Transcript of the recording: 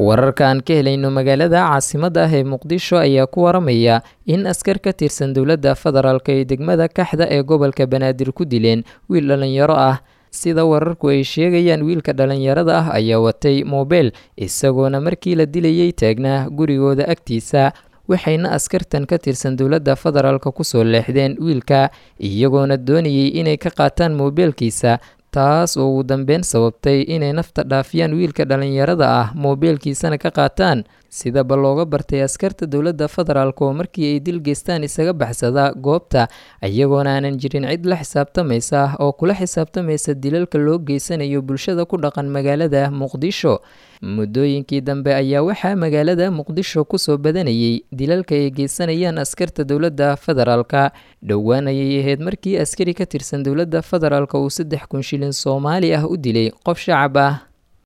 wararka aan ka helayno magaalada caasimadda ah ee muqdisho ayaa ku waramaya in askar ka tirsan dowladda federaalk ee degmada kaxda ee gobolka banaadir ku dileen wiil dhallinyaro ah sida wararku ay sheegayaan wiilka dhallinyarada ah ayaa watay moobeel isagoona markii la dilayay taagnaa gurigooda agtiisa waxayna askartan ka tirsan dowladda federaalk kusoo leexdeen wiilka iyagoona doonayay inay ka qaataan moobeelkiisa taas oo ugu dambeyn sababtay inay nafta dhaafiyaan wiilka dhallinyarada ah moobeelkiisana ka qaataan sidaba looga bartay askarta dowladda federaalk oo markii ay dil geystaan isaga baxsada goobta iyagoona aanan jirin cid la xisaabtamaysa oo kula xisaabtamaysa dilalka loo geysanayo bulshada ku dhaqan magaalada muqdisho muddooyinkii dambe ayaa waxaa magaalada muqdisho kusoo badanayay dilalka ay geysanayaan askarta dowladda federaalka dhowaan ayay ahayd markii askari ka tirsan dowladda federaalk uu saddex kun shilin soomaali ah u dilay qof shacab ah